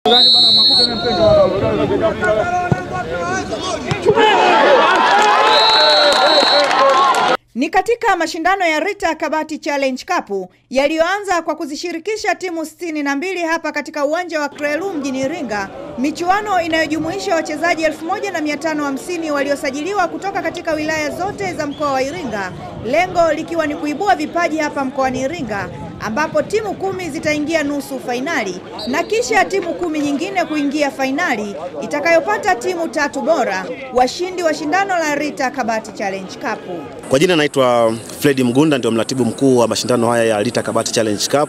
Ni katika mashindano ya Rita Kabati Challenge Cup yaliyoanza kwa kuzishirikisha timu sitini na mbili hapa katika uwanja wa Krelu mjini Iringa, michuano inayojumuisha wachezaji elfu moja na mia tano hamsini waliosajiliwa kutoka katika wilaya zote za mkoa wa Iringa, lengo likiwa ni kuibua vipaji hapa mkoani Iringa ambapo timu kumi zitaingia nusu fainali na kisha timu kumi nyingine kuingia fainali itakayopata timu tatu bora, washindi wa shindano la Rita Kabati Challenge Cup. Kwa jina naitwa Fredi Mgunda, ndio mratibu mkuu wa mashindano haya ya Rita Kabati Challenge Cup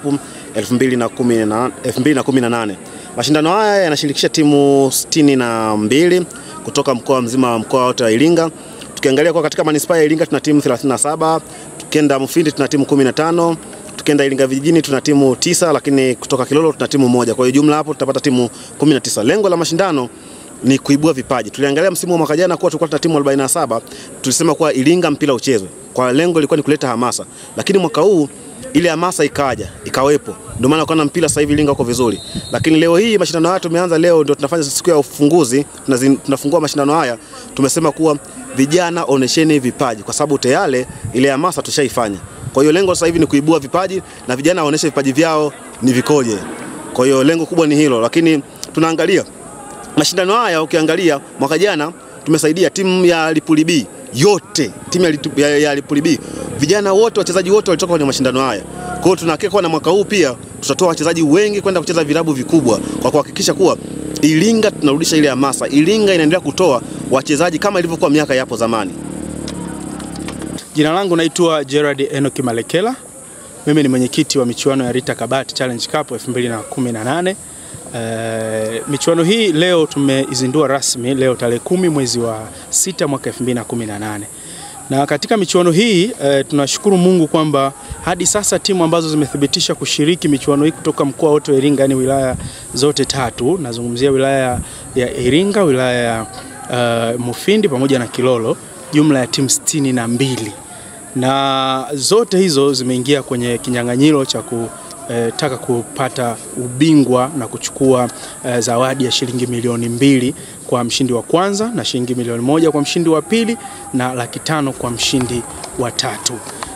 2018. Mashindano haya yanashirikisha timu sitini na mbili kutoka mkoa mzima wa mkoa wote wa Iringa. Tukiangalia kwa katika manispaa ya Iringa tuna timu 37, tukienda Mufindi tuna timu 15, tukienda Iringa vijijini tuna timu tisa, lakini kutoka Kilolo tuna timu moja. Kwa hiyo jumla hapo tutapata timu 19. Lengo la mashindano ni kuibua vipaji. Tuliangalia msimu wa mwaka jana kuwa tulikuwa tuna timu 47, tulisema kuwa Iringa mpira uchezwe. Kwa lengo lilikuwa ni kuleta hamasa. Lakini mwaka huu ile hamasa ikaja, ikawepo. Ndio maana ukaona mpira sasa hivi Iringa uko vizuri. Lakini leo hii mashindano haya tumeanza leo ndio tunafanya siku ya ufunguzi, tunafungua mashindano haya. Tumesema kuwa vijana onesheni vipaji kwa sababu tayari ile hamasa tushaifanya. Kwa hiyo lengo sasa hivi ni kuibua vipaji na vijana waoneshe vipaji vyao ni vikoje. Kwa hiyo lengo kubwa ni hilo, lakini tunaangalia mashindano haya ukiangalia mwaka jana tumesaidia timu ya Lipuli B yote, timu ya, ya, ya Lipuli B vijana wote, wachezaji wote walitoka kwenye mashindano haya. Kwa hiyo tunahakika na mwaka huu pia tutatoa wachezaji wengi kwenda kucheza vilabu vikubwa kwa kuhakikisha kuwa Iringa tunarudisha ile hamasa. Iringa inaendelea kutoa wachezaji kama ilivyokuwa miaka yapo zamani. Jina langu naitwa Gerard Enoki Malekela. Mimi ni mwenyekiti wa michuano ya Rita Kabati Challenge Cup 2018. Uh, michuano hii leo tumeizindua rasmi leo tarehe kumi mwezi wa sita mwaka 2018. Na katika michuano hii uh, tunashukuru Mungu kwamba hadi sasa timu ambazo zimethibitisha kushiriki michuano hii kutoka mkoa wote wa Iringa, yani wilaya zote tatu, nazungumzia wilaya ya Iringa, wilaya ya uh, Mufindi pamoja na Kilolo, jumla ya timu sitini na mbili na zote hizo zimeingia kwenye kinyang'anyiro cha ku E, taka kupata ubingwa na kuchukua e, zawadi ya shilingi milioni mbili kwa mshindi wa kwanza na shilingi milioni moja kwa mshindi wa pili na laki tano kwa mshindi wa tatu.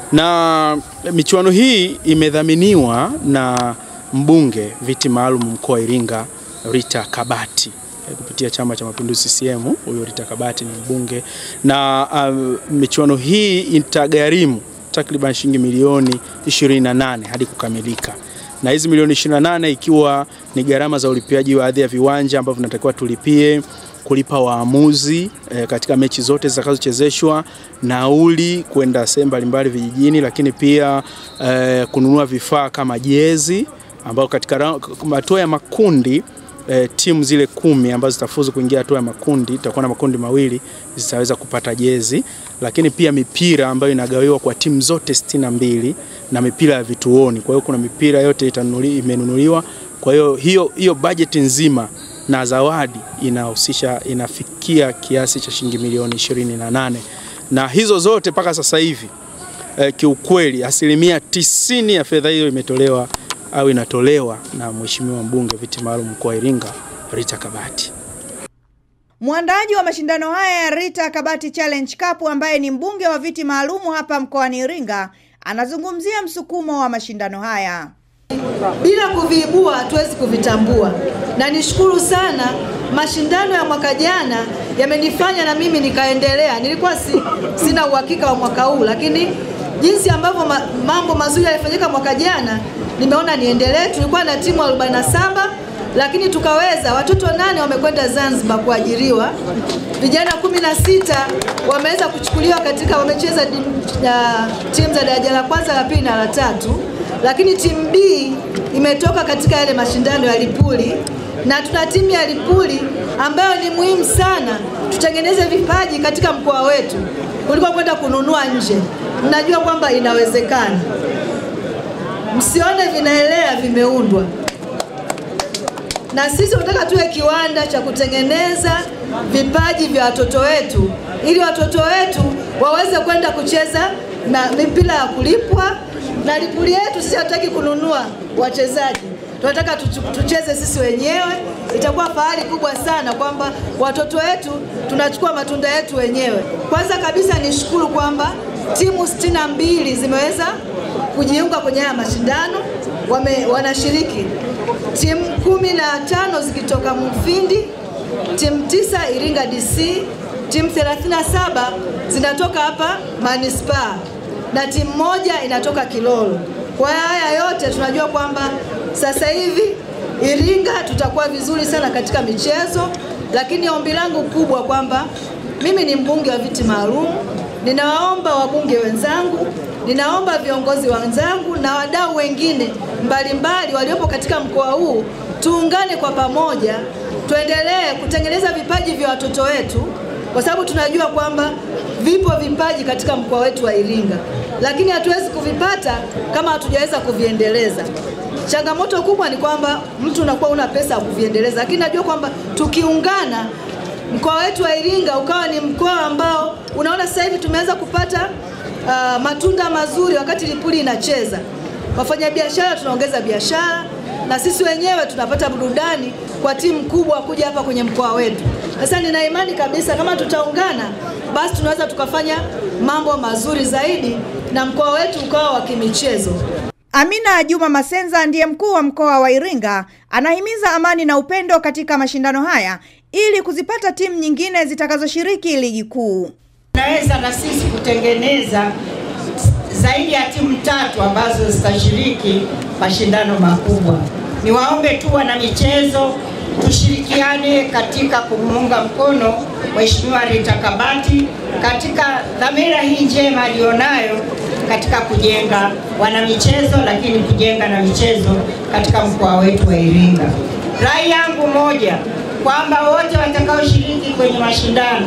Na michuano hii imedhaminiwa na mbunge viti maalum mkoa wa Iringa Rita Kabati kupitia Chama cha Mapinduzi CCM. Huyo Rita Kabati ni mbunge na uh, michuano hii itagharimu takriban shilingi milioni 28 hadi kukamilika, na hizi milioni 28 ikiwa ni gharama za ulipiaji wa adhi ya viwanja ambavyo tunatakiwa tulipie, kulipa waamuzi e, katika mechi zote zitakazochezeshwa, nauli kwenda sehemu mbalimbali vijijini, lakini pia e, kununua vifaa kama jezi ambao katika hatua ya makundi E, timu zile kumi ambazo zitafuzu kuingia hatua ya makundi, itakuwa na makundi mawili, zitaweza kupata jezi, lakini pia mipira ambayo inagawiwa kwa timu zote sitini na mbili na mipira ya vituoni. Kwa hiyo kuna mipira yote imenunuliwa. Kwa hiyo hiyo hiyo bajeti nzima na zawadi inahusisha inafikia kiasi cha shilingi milioni ishirini na nane na hizo zote mpaka sasa hivi e, kiukweli asilimia tisini ya fedha hiyo imetolewa au inatolewa na Mheshimiwa mbunge viti maalum mkoa wa Iringa Rita Kabati. Mwandaaji wa mashindano haya ya Rita Kabati Challenge Cup ambaye ni mbunge wa viti maalumu hapa mkoani Iringa anazungumzia msukumo wa mashindano haya. Bila kuviibua hatuwezi kuvitambua, na nishukuru sana mashindano ya mwaka jana yamenifanya na mimi nikaendelea. Nilikuwa si, sina uhakika wa mwaka huu, lakini jinsi ambavyo ma, mambo mazuri yalifanyika mwaka jana nimeona niendelee. Tulikuwa na timu 47 lakini tukaweza, watoto nane wamekwenda Zanzibar kuajiriwa, vijana kumi na sita wameweza kuchukuliwa katika, wamecheza timu za daraja la kwanza, la pili na la tatu, lakini timu B imetoka katika yale mashindano ya Lipuli na tuna timu ya Lipuli ambayo ni muhimu sana tutengeneze vipaji katika mkoa wetu kuliko kwenda kununua nje. Mnajua kwamba inawezekana. Msione vinaelea vimeundwa, na sisi tunataka tuwe kiwanda cha kutengeneza vipaji vya watoto wetu, ili watoto wetu waweze kwenda kucheza na mipira ya kulipwa. Na Lipuli yetu sisi hatutaki kununua wachezaji, tunataka tucheze sisi wenyewe itakuwa fahari kubwa sana kwamba watoto wetu tunachukua matunda yetu wenyewe. Kwanza kabisa nishukuru kwamba timu sitini na mbili zimeweza kujiunga kwenye haya mashindano wame, wanashiriki timu kumi na tano zikitoka Mufindi, timu tisa Iringa DC, timu 37 zinatoka hapa manispaa na timu moja inatoka Kilolo. Kwa haya yote tunajua kwamba sasa hivi Iringa tutakuwa vizuri sana katika michezo, lakini ombi langu kubwa kwamba mimi ni mbunge wa viti maalum, ninawaomba wabunge wenzangu, ninaomba viongozi wenzangu na wadau wengine mbalimbali waliopo katika mkoa huu, tuungane kwa pamoja, tuendelee kutengeneza vipaji vya watoto wetu, kwa sababu tunajua kwamba vipo vipaji katika mkoa wetu wa Iringa, lakini hatuwezi kuvipata kama hatujaweza kuviendeleza. Changamoto kubwa ni kwamba mtu unakuwa una pesa ya kuviendeleza, lakini najua kwamba tukiungana mkoa wetu wa Iringa ukawa ni mkoa ambao unaona sasa hivi tumeanza kupata uh, matunda mazuri wakati Lipuli inacheza. Wafanyabiashara tunaongeza biashara na sisi wenyewe tunapata burudani kwa timu kubwa kuja hapa kwenye mkoa wetu. Sasa nina imani kabisa kama tutaungana, basi tunaweza tukafanya mambo mazuri zaidi na mkoa wetu ukawa wa kimichezo. Amina Juma Masenza ndiye mkuu wa mkoa wa Iringa, anahimiza amani na upendo katika mashindano haya ili kuzipata timu nyingine zitakazoshiriki ligi kuu. Tunaweza na sisi kutengeneza zaidi ya timu tatu ambazo zitashiriki mashindano makubwa. Niwaombe tu wana michezo tushirikiane katika kumuunga mkono Mheshimiwa Rita Kabati katika dhamira hii njema aliyonayo katika kujenga wanamichezo, lakini kujenga na michezo katika mkoa wetu wa Iringa. Rai yangu moja kwamba wote watakaoshiriki kwenye mashindano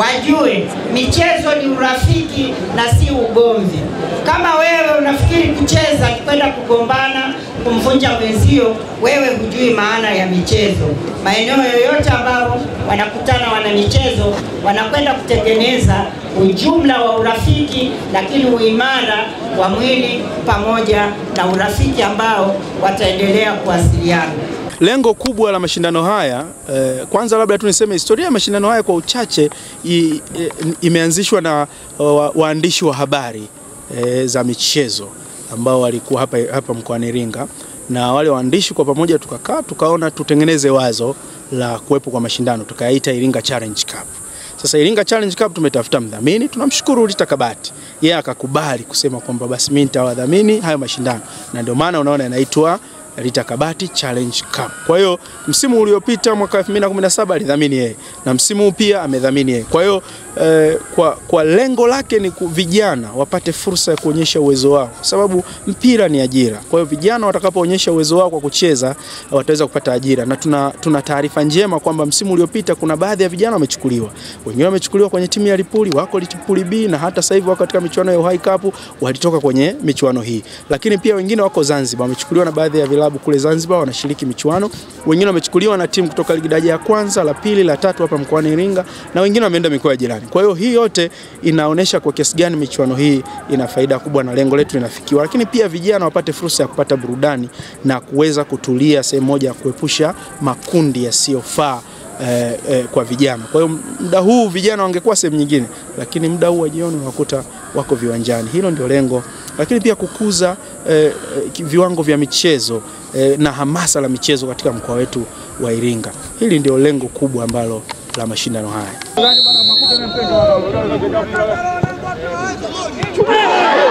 wajue michezo ni urafiki na si ugomvi. Kama wewe unafikiri kucheza ni kwenda kugombana, kumvunja mwenzio, wewe hujui maana ya michezo. Maeneo yoyote ambayo wanakutana wana michezo, wanakwenda kutengeneza ujumla wa urafiki, lakini uimara wa mwili pamoja na urafiki ambao wataendelea kuwasiliana. Lengo kubwa la mashindano haya eh, kwanza labda tu niseme historia ya mashindano haya kwa uchache i, e, imeanzishwa na wa, waandishi wa habari eh, za michezo ambao walikuwa hapa, hapa mkoani Iringa na wale waandishi kwa pamoja tukakaa tukaona tutengeneze wazo la kuwepo kwa mashindano tukayaita Iringa Challenge Cup. Sasa Iringa Challenge Cup tumetafuta mdhamini, tunamshukuru Rita Kabati, yeye akakubali kusema kwamba basi mimi nitawadhamini hayo mashindano, na ndio maana unaona inaitwa Rita Kabati Challenge Cup. Kwa hiyo msimu uliopita mwaka 2017 alidhamini yeye na msimu huu pia amedhamini yeye. Kwa hiyo eh, kwa, kwa lengo lake ni ku, vijana wapate fursa ya kuonyesha uwezo wao, kwa sababu mpira ni ajira. Kwa hiyo vijana watakapoonyesha uwezo wao kwa kucheza wataweza kupata ajira, na tuna, tuna taarifa njema kwamba msimu uliopita kuna baadhi ya vijana wamechukuliwa, wengine wamechukuliwa kwenye timu ya Lipuli, wako Lipuli B na hata sasa hivi wako katika michuano ya Uhai Cup, walitoka kwenye michuano hii, lakini pia wengine wako Zanzibar, wamechukuliwa na baadhi ya vilabu kule Zanzibar wanashiriki michuano, wengine wamechukuliwa na timu kutoka ligi daraja ya kwanza, la pili, la tatu hapa mkoani Iringa, na wengine wameenda mikoa ya jirani. Kwa hiyo hii yote inaonyesha kwa kiasi gani michuano hii ina faida kubwa na lengo letu linafikiwa, lakini pia vijana wapate fursa ya kupata burudani na kuweza kutulia sehemu moja ya kuepusha makundi yasiyofaa eh, eh, kwa vijana. Kwa hiyo muda huu vijana wangekuwa sehemu nyingine, lakini muda huu wa jioni unakuta wako viwanjani. Hilo ndio lengo, lakini pia kukuza eh, viwango vya michezo eh, na hamasa la michezo katika mkoa wetu wa Iringa. Hili ndio lengo kubwa ambalo la mashindano haya.